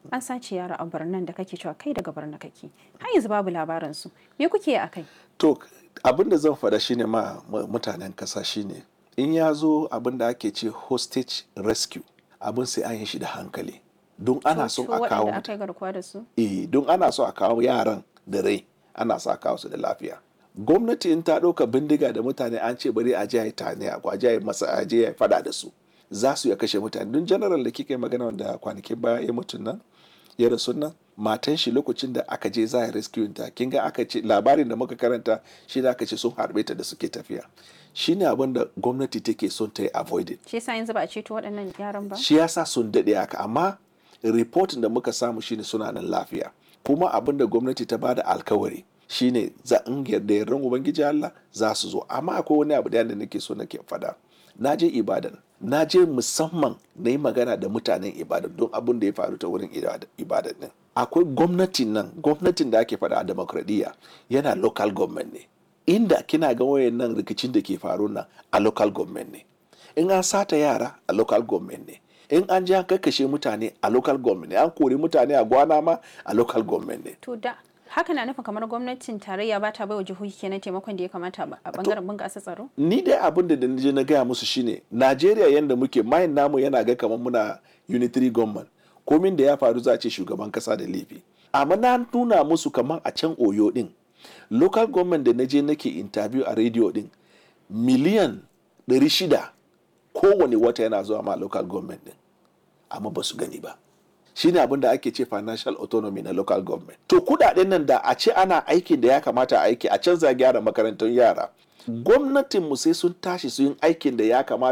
an sace yara a birnin da kake cewa kai daga birnin kake har yanzu babu labarin su me kuke a kai to abin da zan faɗa shine ma mutanen kasa shine in ya zo abin da ake ce hostage rescue abin sai an yi shi da hankali don ana so a kawo aka yi garkuwa da su eh don ana so a kawo yaran da rai ana so a kawo su da lafiya gwamnati in ta ɗauka bindiga da mutane an ce bari a je a yi tane a je a yi masa a je a faɗa da su za su ya kashe mutane don general da kika yi magana da kwanakin baya ya mutum nan ya rasu nan matan shi lokacin da aka je za a rescue ta kin ga aka ce labarin da muka karanta shi da aka ce sun harbe ta da suke tafiya shine abin da gwamnati take son ta yi avoided shi yasa yanzu ba a ceto waɗannan yaran ba shi yasa sun daɗe haka amma reportin da muka samu shine suna nan lafiya kuma abin da gwamnati ta bada alkawari shine za in yarda yardan ubangiji Allah za su zo amma akwai wani abu da nake so nake fada na je ibadan na je musamman na yi magana da mutanen ibadan don abin da ya faru ta wurin ibadan din akwai gwamnatin nan gwamnatin da ake fada a demokradiyya yana local government ne inda kina ga wayan nan rikicin da ke faru nan a local government ne in an sata yara a local government ne in an ji an kakkashe mutane a local government ne an kori mutane a gwana ma a local government ne to da haka na nufin kamar gwamnatin tarayya ba ta baiwa jihohi kenan taimakon da ya kamata a bangaren bunƙasa tsaro ni dai abin da je na gaya musu shine najeriya yadda muke mayin namu yana ga kamar muna unitary government komin da ya faru za a ce shugaban kasa da laifi amma na nuna musu kamar a can oyo din local government da na je nake interview a radio din miliyan 600 kowane wata yana zuwa ma local government din amma ba su gani ba shine abin da ake ce financial autonomy na local government to kudaden nan da a ce ana aikin da ya kamata a aiki a canza gyara makarantun yara gwamnatin mu sai sun tashi su yin aikin da ya kamata